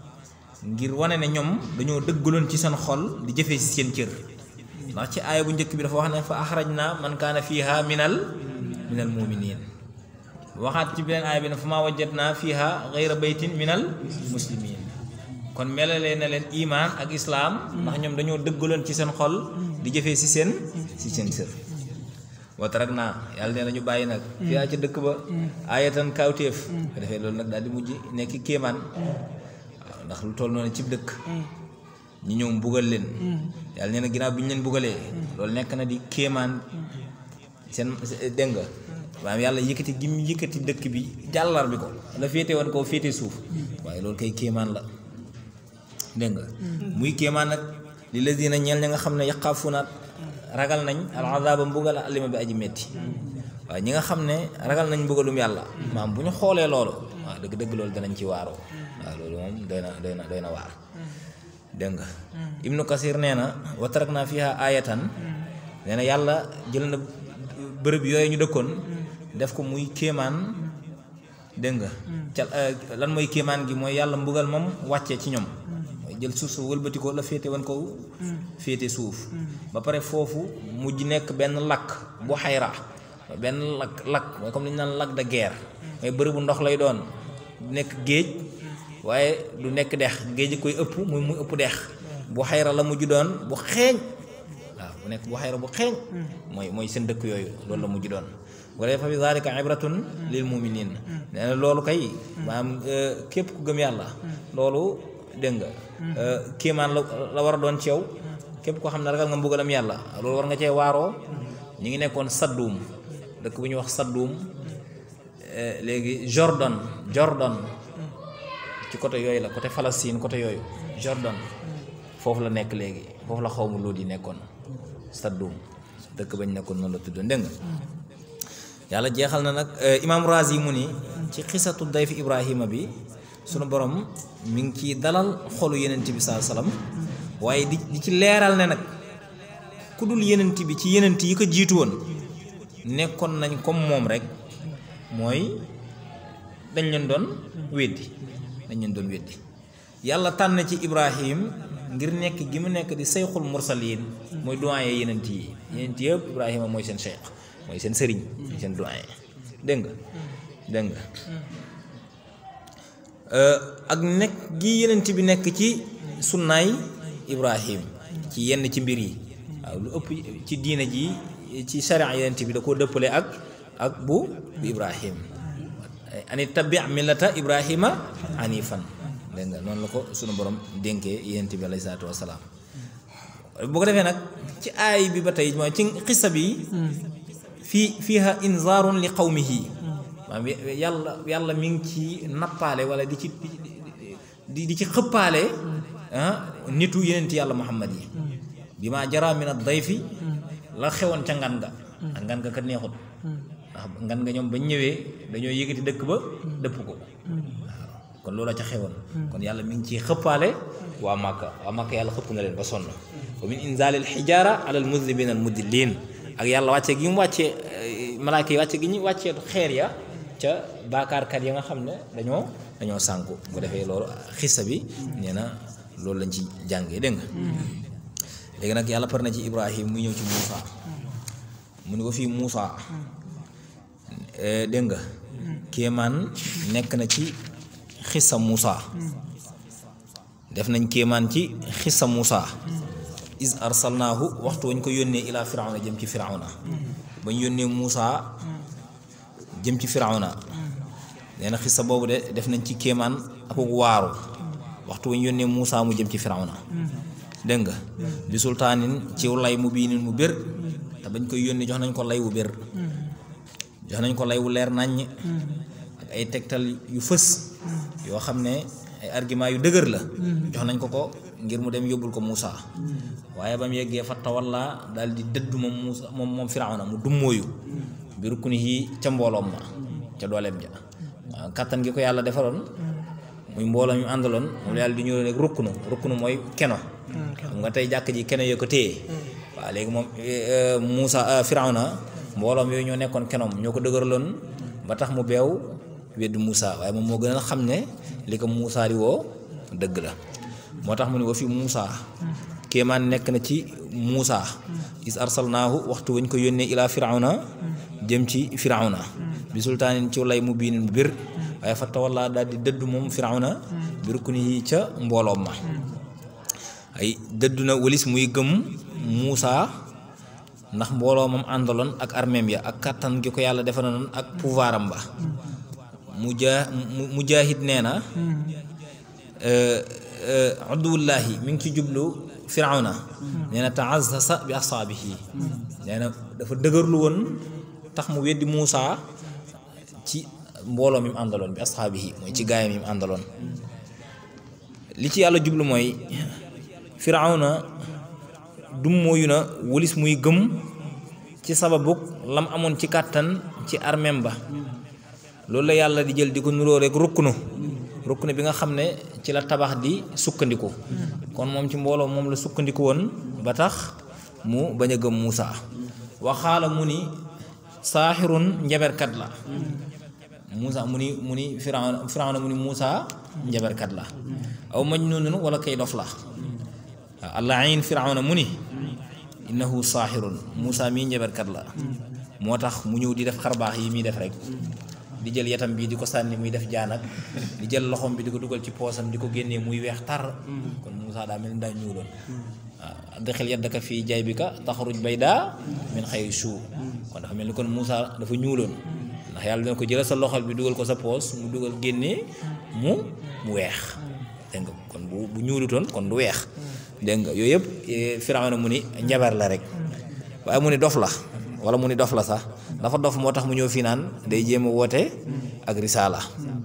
ngir wane ne ñoom dañoo dëggaloon ci seen xol di jëfee ci seen cër ndax ci aaya bu njëkk bi dafa wax ne fa axraj na man kaana fiiha minal minal muminin waxaat ci beneen aaya bi ne fa maa wajjat naa fiiha gayra baytin minal muslimin kon melalee na leen imaan ak islaam ndax ñoom dañoo dëggaloon ci seen xol di jëfee ci seen ci seen cër watarak naa yàlla nee na ñu bàyyi nag fiyaa ca dëkk ba aayatan kawtéef ko defee loolu nag daal di mujj nekk kéemaan waaw ndax lu toll noonu cib dëkk ñi ñëw mbugal leen yàlla nee na ginnaaw bi ñu leen mbugalee loolu nekk na di kéemaan seen dégg nga maanaam yàlla yëkkati gi mu yëkkati dëkk bi jàllar bi ko la féete woon koo féete suuf waaye loolu kay kéemaan la dégg nga muy kéemaan nag li la dina ñeel ña nga xam ne yaqaafunaat ragal nañ al azaba mbugal alima bi aji metti waaye ñi nga xam ne ragal nañ mbugalum yàlla maam bu ñu xoolee loolu waaw dëgg-dëgg loolu danañ ci waaroo waaw loolu moom doy na doy na doy na waar dégg nga ibnu kasir nee na wa tarak naa fiha ayatan nee na yàlla jël na bërëb yooyu ñu dëkkoon def ko muy kéemaan dégg nga ca lan mooy kéemaan gi mooy yàlla mbugal moom wàccee ci ñoom mooy jël suuf su wëlbati ko la féete wan ko féete suuf ba pare foofu mujj nekk benn lakk bu xayra benn lakk lakk mooy comme li ñu naan lac de guerre mooy bërëbu ndox lay doon du nekk géej waaye du nekk dex géej koy ëpp muy muy ëpp dex bu xayra la mujj doon bu xeeñ waaw bu nekk bu xayra bu xeeñ mooy mooy seen dëkk yooyu loolu la mujj doon bu ko defee fa fi zalika ibratun lil muminin nee na loolu kay maanaam képp ku gëm yàlla loolu dégg nga kéemaan la la war a doon ci yow képp koo xam ne ragal nga mbugalam yàlla loolu war nga cee waaroo ñu ngi nekkoon sadduum dëkk bu ñuy wax sadduum léegi Jordan Jordan ci côté yooyu la côté Palestine côté yooyu Jordan foofu la nekk léegi foofu la xawmu loolu yi nekkoon sadduum dëkk bañ nekkoon noonu la tuddoon dégg nga yàlla jeexal na nag imaam Razi mu ni ci xisatu dayfi Ibrahima bi sunu borom mi ngi ci dalal xolu yenent bi saa salaam waaye di di ci leeral ne nag ku dul yenent bi ci yenent yi ko jiitu woon nekkoon nañ comme moom rek mooy dañ leen doon weddi dañ leen doon weddi yàlla tànn ci Ibrahim ngir nekk gi mu nekk di seyxul mursaliin mooy doyen yenent yi yenent yëpp Ibrahima mooy seen seyx mooy seen sëriñ mooy seen doyen dégg nga dégg nga ak nekk gi yenent bi nekk ci sunnaay Ibrahim ci yenn ci mbir yi waaw lu ëpp ci diina ji ci sharia yenent bi da koo dëppale ak ak bu bu Ibrahim ani tabi millata Ibrahima anifan dégg nga noonu la ko sunu borom dénkee yenent bi alayhi salaatu wasalaam boo ko defee nag ci aay bi ba tey mooy ci xissa bi fii fiiha inzaarun li qawmihi maanaam yàlla yàlla mi ngi ci nappaale wala di ci di di ci xëppaale nitu yenent yàlla muhammad yi bi maa jara min ad-dayfi la xewoon ca ngan nga ak ngan nga kat neexut ndax ngan nga ñoom bañ ñëwee dañoo yëgati dëkk ba dëpp ko waaw kon loola ca xewoon kon yàlla mi ngi ciy xëppaale waa Màkka waa Màkka yàlla xëpp na leen ba sonn wa min inzalil xijaara ala al mudnibina al mudillin ak yàlla wàcce gi mu wàccee malaaka yi wàcce gi ñu wàccee xeer ya ca baakaarkat ya nga xam ne dañoo dañoo sànku bu ko defee loolu xissa bi nee na loolu lañ ci jàngee dégg nga léegi nag yàlla par na ci Ibrahim muy ñëw ci Muusa mu ni ko fii Muusa dégg nga kéemaan nekk na ci xissa Muusa def nañ kéemaan ci xissa Muusa is arsalnaahu waxtu wañ ko yónnee ilaa firawna jëm ci firawna bañ yónnee Muusa jëm ci firawna nee na xissa boobu de def nañ ci kéemaan ak waaru waxtu wañ yónnee Muusa mu jëm ci firawna dégg nga bi sultaanin ciw lay mu biinin mu bér te bañ koy yónnee jox nañ ko lay wu bér jox nañ ko lay wu leer naññ ak ay tegtal yu fës yoo xam ne ay argument yu dëgër la jox nañ ko ko ngir mu dem yóbbul ko Muusa waaye ba mu yeggee fa tawalla daal di dëddu moom Muusa moom moom Firawna mu dummóoyu bi ruknihi ca mbooloom ma ca dooleem ja waaw kattan gi ko yàlla defaloon muy mbooloo ñu àndaloon moom la yàlla di ñëw rek rukkunu rukkunu mooy keno xam nga tey jàkk ji keno yoo ko téye waaw léegi moom Muusa Firawna mbooloom yooyu ñoo nekkoon kenoom ñoo ko dëgëraloon ba tax mu beew weddu Muusa waaye moom moo gën a xam ne li ko Muusa di woo dëgg la moo tax mu ne wa fi Muusa kéemaan nekk na ci Muusa is arsalnaahu waxtu wañ ko yónnee ilaa Firawna jëm ci Firawna bi sultaanin ci lay mu biinin bu bir waaye fa tawalla daal di dëddu moom Firawna bi ruknihi ca mbooloom ma ay dëddu na walis muy gëm Muusa ndax mbooloo moom àndaloon ak armeem ya ak kàttan gi ko yàlla defaloon ak pouvoir am ba mujaa mujaahid nee na aduwullaahi mi ngi ci jublu firawna nee na taazasa bi asaabihi nee na dafa dëgërlu woon tax mu weddi Muusa ci mbooloo mi mu àndaloon bi asaabihi mooy ci gaayam yi mu àndaloon li ci yàlla jublu mooy firawna dum mooyu na walis muy gëm ci sababuk lam amoon ci kàttan ci armeem ba loolu la yàlla di jël di ko nuroo rek rukkunu rukkunu bi nga xam ne ci la tabax di sukkandiku kon moom ci mbooloo moom la sukkandiku woon ba tax mu bañ a gëm Muusa waxaala mu ni saaxirun njaberkat la Muusa mu ni mu ni Firawna Firawna mu ni Muusa njaberkat la aw majnuunun wala kay dof la waaw allahin Firawna mu ni innahu saaxirun Muusa mii njaberkat la moo tax mu ñëw di def xarbaax yi muy def rek di jël yatam bi di ko sànni muy def jaanak di jël loxom bi di ko dugal ci poosam di ko génnee muy weex tar kon Moussa daa mel ni daa ñuuloon waaw adxil yaddaka fii jaybika taxruj baydaa min xayri suu kon dafa mel ni kon Moussa dafa ñuuloon ndax yàlla dina ko jëlal sa loxol bi dugal ko sa poos mu dugal génnee mu mu weex dégg nga kon bu bu ñuulutoon kon du weex dégg nga yooyu yëpp Firawna mu ni njabar la rek waaye mu ni dof la wala mu ni dof la sax dafa dof moo tax mu ñëw fii naan day jéem a woote ak risaala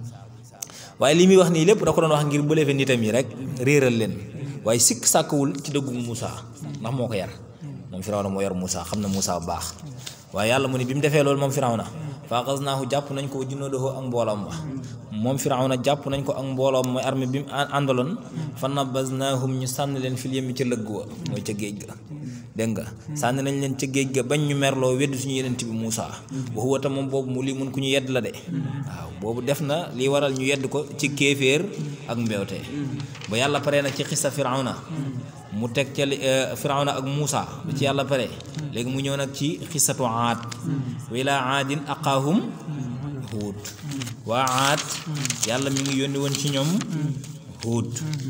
waaye li muy wax nii lépp da ko doon wax ngir bële fe nitam yi rek réeral leen waaye sikk sàkkawul ci dëggu Moussa ndax moo ko yar moom Firawna moo yar Moussa xam na Moussa bu baax waaye yàlla mu ni bi mu defee loolu moom Firawna faaxasnaahu jàpp nañ ko junnoodahu ak mbooloom ba moom Firawna jàpp nañ ko ak mbooloom mooy armée bi mu àndaloon fa nabaznaahum ñu sànni leen fil yemmi ca lëgg wa mooy ca géej ga dégg nga sànni nañ leen ca géej ga bañ ñu merloo wedd suñu yenent bi Moussa waxu wata moom boobu mu lii mun ku ñu yedd la de waaw boobu def na li waral ñu yedd ko ci kéeféer ak mbewte ba yàlla pare nag ci xista Firawna mu teg ca Firawna ak Moussa ba ci yàlla pare léegi mu ñëw nag ci xisatu aad wa ilaa aadin aqaahum huud waa aad yàlla mi ngi yónni woon ci ñoom huud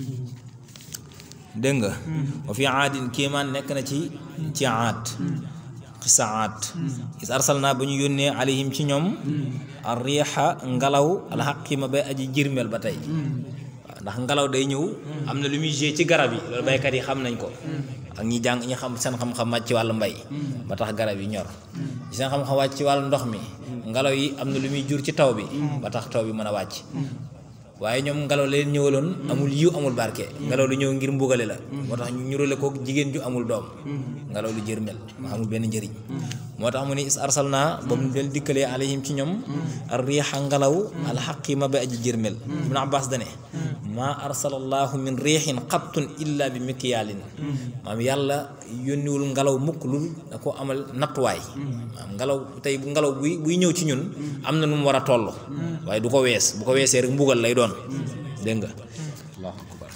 dégg nga wa fi aadin kéemaan nekk na ci ci aad xisa aad is arsalnaa ba ñu yónnee alayhim ci ñoom ar riixa ngelaw alxaqima bay aji jirmel ba tey waaw ndax ngelaw day ñëw am na lu muy gée ci garab yi loolu baykat yi xam nañ ko ak ñi jàng ñi xam seen xam-xam wàcc ci wàllu mbay ba tax garab yi ñor seen xam-xam wàcc ci wàllu ndox mi ngelaw yi am na lu muy jur ci taw bi ba tax taw bi mën a wàcc waaye ñoom ngelaw leen ñëwaloon amul yiw amul barke ngelaw lu ñëw ngir mbugale la moo tax ñu ñurale ko jigéen ju amul doom ngelaw lu jërmel ma amul benn njëriñ moo tax mu ne is arsalna ba mu del dikkalee alayhim ci ñoom ar riixa ngelaw alxaqima ba aji jërmel ibnu abbas dane maa arsalallahu min riixin xattun illa bi mikyaalin maam yàlla yónniwul ngelaw mukk lu da ko amal nattuwaay maam ngelaw tey bu ngelaw buy buy ñëw ci ñun am na nu mu war a toll waaye du ko wees bu ko weesee rek mbugal lay doon dégg nga allahu akbar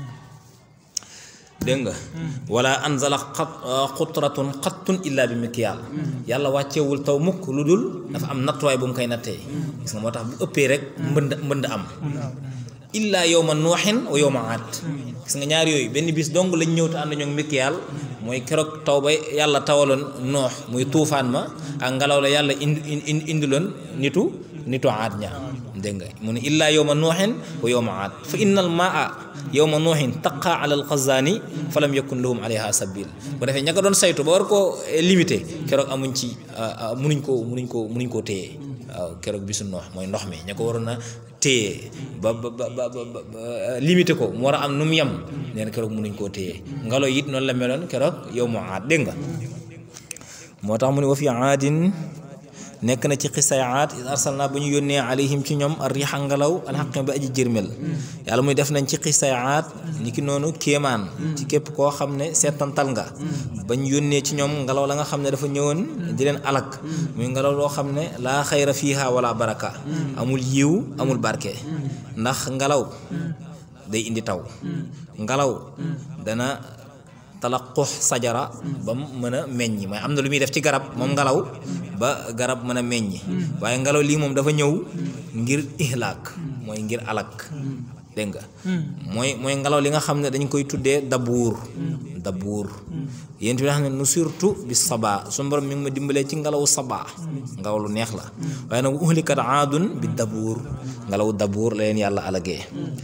dégg nga wala anzala xat xutratun xattun illa bi mikyaal yàlla wàccewul taw mukk lu dul dafa am nattuwaay bu mu koy nattee gis nga moo tax bu ëppee rek mbënd mbënd am illaa yowma nuuxin wa yowma aad gis nga ñaar yooyu benn bis dong lañ ñëw te ànd ñoo mikyaal mooy keroog taw ba yàlla tawaloon noox muy tuufaan ma ak ngelaw la yàlla indi indi indiloon nitu nitu aad ña dégg nga mu ne illaa yowma nuuxin wa yowma aad fa inna al maa yowma nuuxin taqa ala al xazaani fa lam yakun lahum alayha sabil bu defee ña ko doon saytu ba war koo limité keroog amuñ ci munuñ koo munuñ koo munuñ koo téye waaw keroog bisu noox mooy ndox mi ña ko waroon a téye ba ba ba ba limité ko mu war a am nu mu yem nee na keroog munuñ koo téye ngelaw it noonu la meloon keroog yow mu aad dégg nga moo tax mu ne wa fi aadin nekk na ci xisayaat is arsalna ba ñu yónnee alayhim ci ñoom ar riixa ngelaw alxaqim ba aji jërmel yàlla muy def nañ ci xisayaat ni ki noonu kéemaan ci képp koo xam ne seetantal nga bañ yónnee ci ñoom ngelaw la nga xam ne dafa ñëwoon di leen alak muy ngelaw loo xam ne laa xayra fiiha wala baraka amul yiw amul barke ndax ngelaw day indi taw ngelaw dana talaqux sajara ba mu mën a meññ mooy am na lu muy def ci garab moom ngelaw ba garab mën a meññ waaye ngelaw lii moom dafa ñëw ngir ihlaak mooy ngir alak dégg nga mooy mooy ngelaw li nga xam ne dañ koy tuddee dabuur dabuur yéen bi xam ne nu surtout bi saba su borom mi ngi ma dimbalee ci ngelawu saba ngelaw lu neex la waaye nag uhlikat aadun bi dabuur ngelawu dabuur la leen yàlla alagee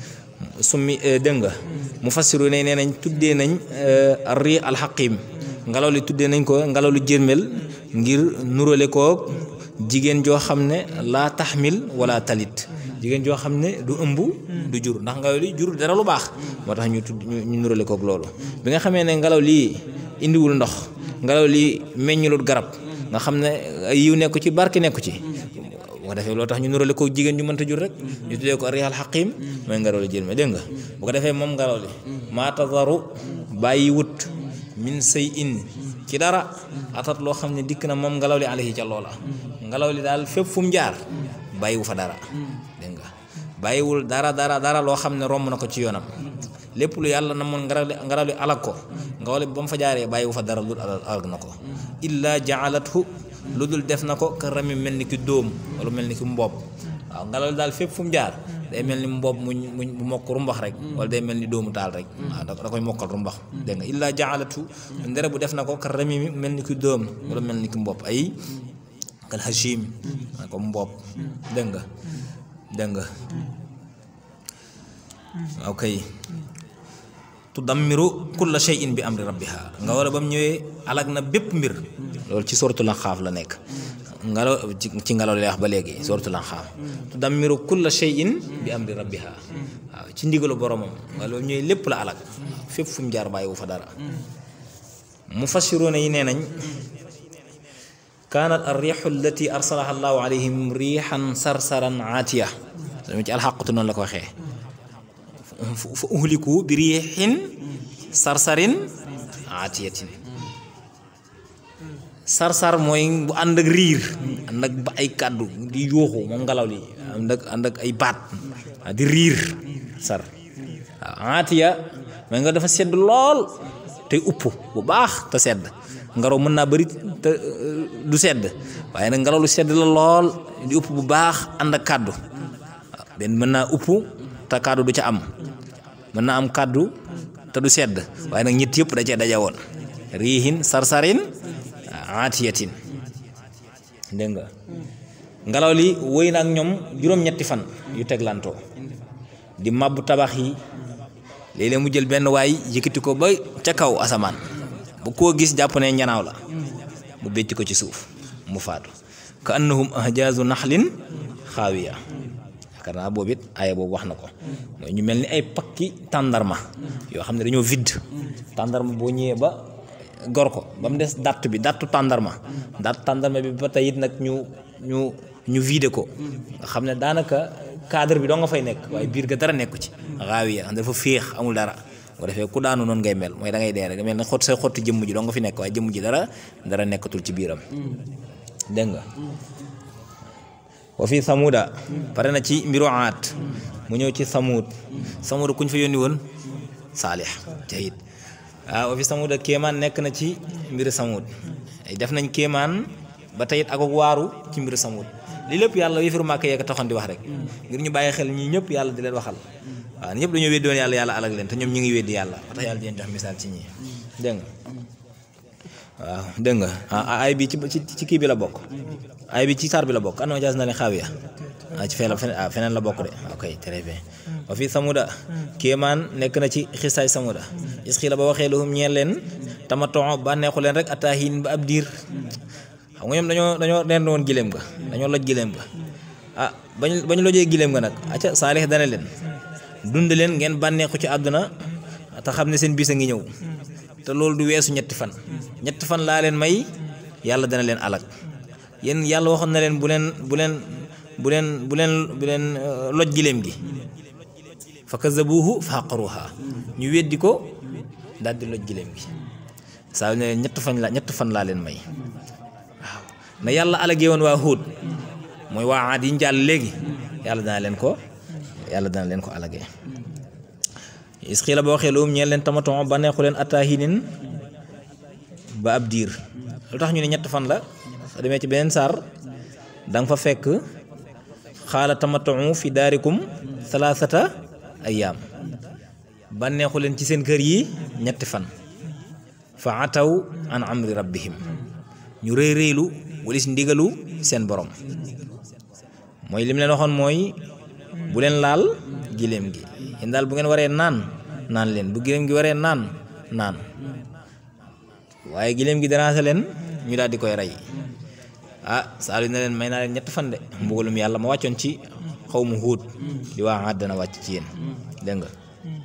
summi dégg nga mu fassiru ne nee nañ tuddee nañ ri alxaqim ngelaw li tuddee nañ ko ngelaw lu jërmel ngir nurale koo jigéen joo xam ne laa taxmil wala talit jigéen joo xam ne du ëmb du jur ndax ngelaw li jur dara lu baax moo tax ñu tudd ñu nurale kook loolu bi nga xamee ne ngelaw lii indiwul ndox ngelaw lii meññulut garab nga xam ne yiw nekku ci barke nekku ci bu ko defee loolu tax ñu nurale ko jigéen ju mënta jur rek ñu tuddee ko riyal xaqim mooy ngelaw li jërme dégg nga bu ko defee moom ngelaw li maa tazaru bàyyi wut min say in ci dara atat loo xam ne dikk na moom ngelaw li alayhi ca loola ngelaw li daal fépp fu mu jaar bàyyiwu fa dara dégg nga bàyyiwul dara dara dara loo xam ne romb na ko ci yoonam lépp lu yàlla na moon ngelaw li ngelaw li alag ko ngelaw li ba mu fa jaaree bàyyiwu fa dara lu alag na ko illa jaalathu lu dul def na ko ka rami mel ni ki dóom wala mel ni ki mboob waaw ngelaw li daal fépp fu mu jaar day mel ni mboob muñ muñ mu mokk rumbax rek wala day mel ni dóomu taal rek waaw da koy mokkal rumbax dégg nga illa jaalatu ndere bu def na ko ka rami mel ni ki dóom wala mel ni ki mboob ay kal hashim ko mboob dégg nga dégg nga ok tudammiru kulla shay'in bi amri rabbiha nga wala ba mu ñëwee alag na bépp mbir loolu ci sortu la xaaf la nekk ngelaw ci ngelaw lay wax ba léegi sortu la xaaf tudammiru kulla shay'in bi amri rabbiha waaw ci ndigalu boromam nga loolu ñëwee lépp la alag fépp fu mu jaar bàyyiwu fa dara mufassiruuna yi nee nañ kaanat arriixu allati arsalaha allahu alayhim riixan sarsaran aatiya dama ci alxaqatu noonu la ko waxee fa uhliku bi riixin sarsarin aatiyatin sarsar mooy bu ànd ak riir ànd ak ba ay kàddu di yuuxu moom ngelaw li ànd ak ànd ak ay baat di riir sar waaw aatiya mooy nga dafa sedd lool te upp bu baax te sedd ngelaw mën naa bëri te du sedd waaye nag ngelaw lu sedd la lool di upp bu baax ànd ak kàddu waaw benn mën naa upp te kàddu du ca am mën naa am kàddu te du sedd waaye nag ñett yëpp da cee daje woon riihin sarsarin aatiyatin dégg nga ngelaw li wëy na ak ñoom juróom-ñetti fan yu teglantoo di màbbu tabax yi léeg-léeg mu jël benn waay yëkkati ko ba ca kaw asamaan bu koo gis jàpp ne ñanaaw la mu bécc ko ci suuf mu faatu ka annahum ahjaazu naxlin xaawiya yaakaar naa boobu it aaya boobu wax na ko mooy ñu mel ni ay pakki tàndarma yoo xam ne dañoo vide tàndarma boo ñëwee ba gor ko ba mu des datt bi dattu tàndarma datt tàndarma bi ba tey it nag ñu ñu ñu vide ko nga xam ne daanaka cadre bi doo nga fay nekk waaye biir ga dara nekku ci xaawiya dafa féex amul dara bu defee ku daanu noonu ngay mel mooy da ngay dee rek mel ne xott say xottu jëmm ji doo nga fi nekk waaye jëmm ji dara dara nekkatul ci biiram dégg nga wa fi samuda pare na ci mbiru aat mu ñëw ci samud samud kuñ fa yónni woon saalix jahid waaw wa fi samuda kéemaan nekk na ci mbiru samud def nañ kéemaan ba teyit ak waaru ci mbiru samud li lépp yàlla yëfiru màkk yeeg taxoon di wax rek ngir ñu bàyyi xel ñi ñëpp yàlla di leen waxal waaw ñëpp dañoo weddi woon yàlla yàlla alag leen te ñoom ñu ngi weddi yàlla ba tax yàlla di leen jox misaal ci ñii dégg nga waaw dégg nga ay bi ci ci kii bi la bokk ay bi ci saar bi la bokk anoo jaas na ne xaawiya ah ci fee la feneen ah feneen la bokk de ok très bien wa fi samuda kéemaan nekk na ci xisaay samuda isqi la ba waxee lahum ñeel leen tamatoo bànneexu leen rek ataahin ba ab diir xam nga ñoom dañoo dañoo rend woon giléem ga dañoo loj giléem ga ah bañ bañ lojee giléem ga nag acca saalix dana leen dund leen ngeen bànneexu ci àdduna te xam ne seen bis a ngi ñëw te loolu du weesu ñetti fan ñetti fan laa leen may yàlla dana leen alag yéen yàlla waxoon na leen bu leen bu leen bu leen bu leen bu leen loj giléem gi fa kazabuhu fa aqaruha ñu weddi ko daal di loj giléem gi saa yu ne leen ñett fan la ñett fan laa leen may waaw na yàlla alagee woon waa Huud mooy waa Aad yi ñu jàll léegi yàlla dana leen ko yàlla dana leen ko alagee is xii la boo waxee lu ñeen leen tamaton ba neexu leen ataahinin ba ab diir lu tax ñu ne ñett fan la soo demee ci beneen saar da nga fa fekk xaala tamaton fi daarikum salaasata ayaam ba neexu leen ci seen kër yi ñetti fan fa ataw an amri rabbihim ñu rëy rëylu walis ndigalu seen borom mooy lim leen waxoon mooy bu leen laal giléem gi yéen daal bu ngeen waree naan naan leen bu giléem gi waree naan naan waaye giléem gi daraase leen ñu daal di koy rey ah saalu na leen may naa leen ñett fan de mbugalum yàlla ma wàccoon ci xaw mu huut di waa Aad dana wàcc ci yéen dégg nga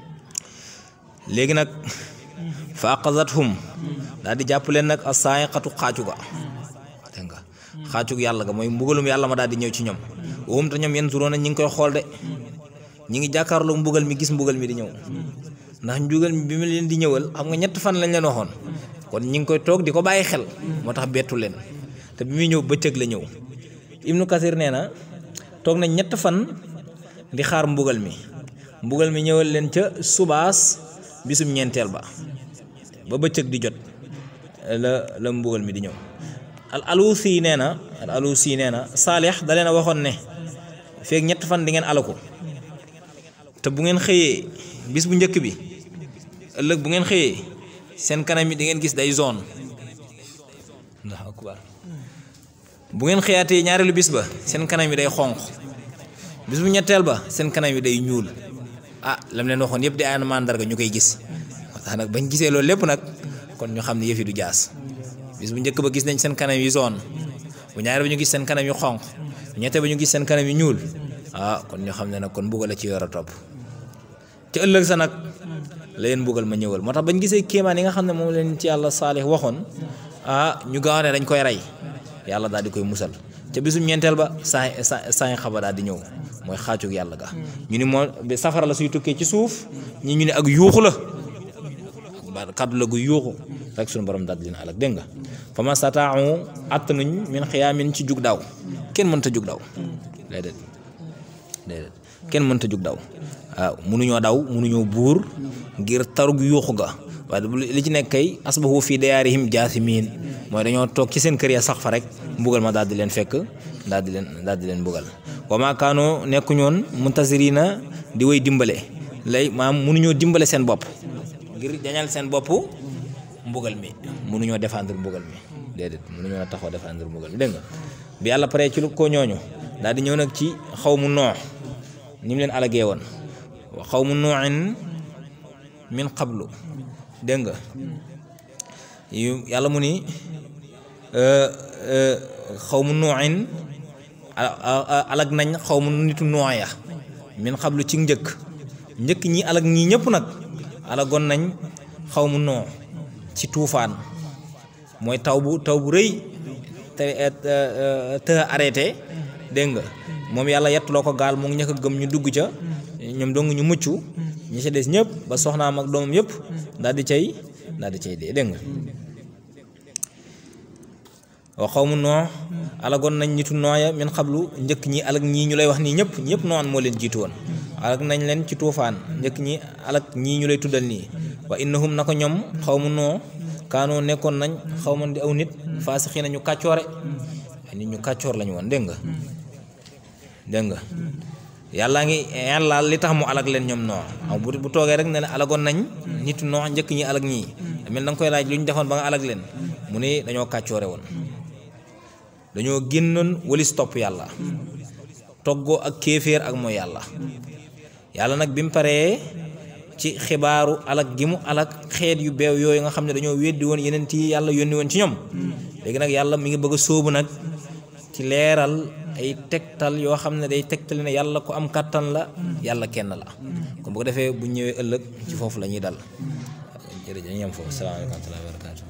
léegi nag fa aqazathum daal di jàpp leen nag a saayiqatu xaacu ga dégg nga xaacug yàlla ga mooy mbugalum yàlla ma daal di ñëw ci ñoom waxum te ñoom yenn suroona ñi ngi koy xool de ñi ngi jàkkaarloo mbugal mi gis mbugal mi di ñëw ndax mbugal mi bi mu leen di ñëwal xam nga ñett fan lañ leen waxoon kon ñi ngi koy toog di ko bàyyi xel moo tax bettu leen te bi muy ñëw bëccëg la ñëw ibnu kasir nee na toog nañ ñett fan di xaar mbugal mi mbugal mi ñëwal leen ca subaas bisum ñeenteel ba ba bëccëg di jot la la mbugal mi di ñëw al alusi nee na al alusi nee na saalix da leen a waxoon ne feeg ñett fan di ngeen alaku te bu ngeen xëyee bis bu njëkk bi ëllëg bu ngeen xëyee seen kanam yi di ngeen gis day zone ndax akbar bu ngeen xëyaatee ñaareelu bis ba seen kanam yi day xonq bis bu ñetteel ba seen kanam yi day ñuul ah lam leen waxoon yëpp di ay mandarga ñu koy gis moo tax nag bañ gisee loolu lépp nag kon ñu xam ne yëf yi du jaas bis bu njëkk ba gis nañ seen kanam yi zone bu ñaareel ba ñu gis seen kanam yu xonq bu ñetteel ba ñu gis seen kanam yi ñuul ah kon ñu xam ne nag kon mbugal la ci yor a topp ci ëllëg sa nag la leen mbugal ma ñëwal moo tax bañ gisee kéemaan yi nga xam ne moom leen ci yàlla saalix waxoon ah ñu gaaw ne dañ koy rey yàlla daal di koy musal ca bisum ñeenteel ba saa saa saa xaba daal di ñëw mooy xaacug yàlla ga ñu ni moo safara la suy tukkee ci suuf ñi ñu ne ak yuuxu la ba kàddu la gu yuuxu rek suñu borom daal di leen alak dégg nga fa ma sataau att nañ min xiyaamin ci jug daw kenn mënta jug daw déedéet déedéet kenn mënta jug daw waaw munuñoo daw munuñoo buur ngir tarug yuuxu ga waaye li ci nekk kay asbahu fii dayaarihim jaasimiin mooy dañoo toog ci seen kër ya sax fa rek mbugal ma daal di leen fekk daal di leen daal di leen mbugal wa maa kaanoo nekkuñoon muntasirina di way dimbale lay maam munuñoo dimbale seen bopp ngir jañal seen bopp mbugal mi munuñoo défendre mbugal mi déedéet munuñoo taxaw défendre mbugal mi dégg nga bi yàlla pare ci lu ko ñooñu daal di ñëw nag ci xaw mu noox ni mu leen alagee woon xaw mu nooxin min qablu dégg nga yàlla mu ni xaw mu nooxin alag nañ xaw mu nitu nooya min xablu ci njëkk njëkk ñi alag ñii ñëpp nag alagoon nañ xaw mu noo ci tuufaan mooy taw bu taw bu rëy te te arrêté dégg nga moom yàlla yettuloo ko gaal mu ngi ñëkk a gëm ñu dugg ca ñoom dong ñu mucc ñi ci des ñëpp ba soxnaam ak doomam yëpp daal di cay daal di cay dee dégg nga wa xaw mu noo alagoon nañ nitu nooya min xablu njëkk ñi alag ñii ñu lay wax nii ñëpp ñëpp noon moo leen jiitu woon alag nañ leen ci tuufaan njëkk ñi alag ñii ñu lay tuddal nii wa innahum na ko ñoom xaw mu noo kaanoo nekkoon nañ xaw ma di aw nit faasixi nañu kàccoore ay nit ñu kàccoor lañu woon dégg nga dégg nga yàllaa ngi yàlla li tax mu alag leen ñoom noo aw bu bu toogee rek ne ne alagoon nañ nitu noo njëkk ñi alag ñii mel da nga koy laaj lu ñu defoon ba nga alag leen mu ne dañoo kàccoore woon dañoo génnoon walis topp yàlla toggoo ak kéeféer ak mooy yàlla yàlla nag bi mu paree ci xibaaru alak gi mu alak xeet yu beew yooyu nga xam ne dañoo weddi woon yeneen yi yàlla yónni woon ci ñoom léegi nag yàlla mi ngi bëgg a sóobu nag ci leeral ay tegtal yoo xam ne day tegtal ne yàlla ku am kàttan la yàlla kenn la kon bu ko defee bu ñëwee ëllëg ci foofu la ñuy dal jërëjëf ñu yem foofu salaamaaleykum wa rahmatullahi wa barakatu